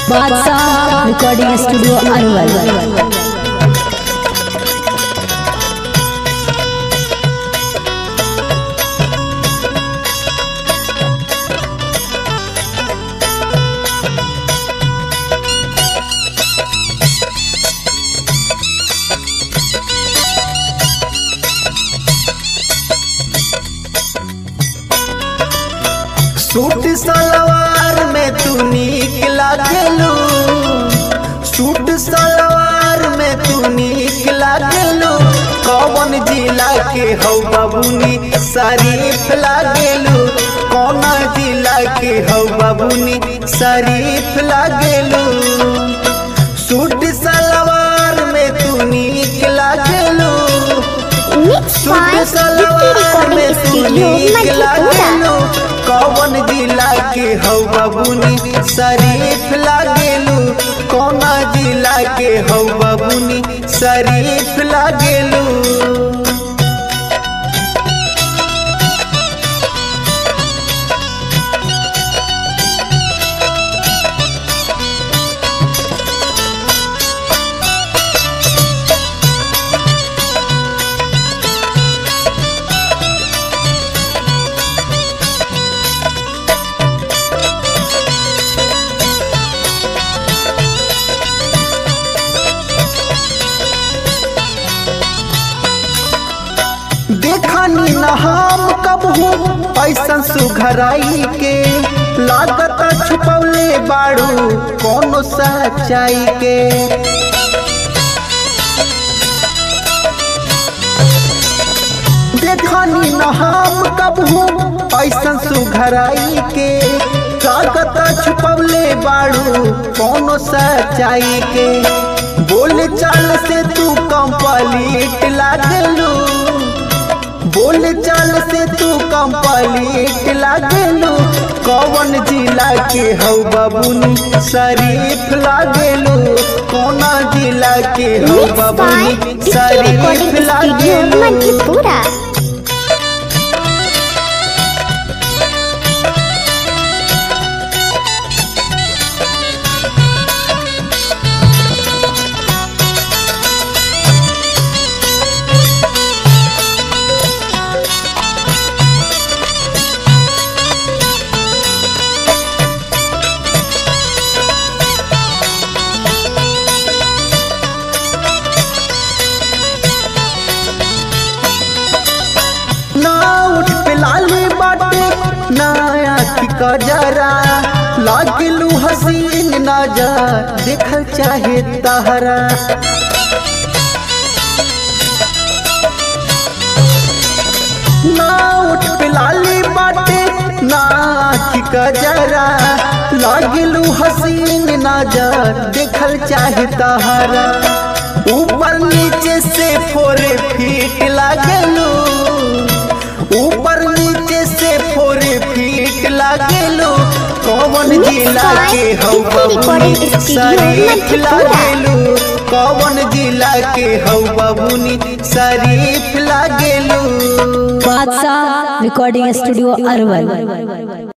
बादशाह recording studio Arwal suit salwar में तू नीक लागलू सूट सलवार में तू नीक लागलू कौन जिला के हौ बाबूनी शरीफ लागलू कौन जिला के हौ बाबूनी शरीफ लागलू सूट सलवार में तू नीक लागलू mix suit by Gifty salwar में रिकॉर्डिंग तू स्टूडियो नीक मधेपुरा लागलू कौन जिला के हौ बबुनी शरीफ लागेलू कौन जिला के हौ बबुनी शरीफ लागेलू देखनी न हम कब हूँ ऐसन सुघराई के लागत छुपौले बाड़ू कोनो सच्चाई के देखनी न हम कब हूँ ऐसन सुघराई के लागत छुपौले बाड़ू कोनो सच्चाई के बोल चाल से तू कंप्लीट लागलू बोल चाल से तू कंप्लीट लागलू कौन जिला के हौ बबुनी शरीफ लागलू कौन जिला के हौ मिक्स बाय बबुनी गिफ्टी शरीफ रिकॉर्डिंग स्टूडियो लागलू मधेपुरा ना उठ पे लाली बाटे ना आँखी का जरा लागलू हसीन नजर देखल चाहे तहरा ना उठ पे लाली बाटे ना आँखी का जरा लागलू हसीन नजर देखल चाहे तहरा ऊपर नीचे से फोरे फीट लागलू ऊपर नीचे से फोर फीट लागेलो कौन जिला के हौ बबुनी शरीफ लागेलू कौन जिला के हौ बबुनी शरीफ लागेलू बादशाह रिकॉर्डिंग स्टूडियो अरवल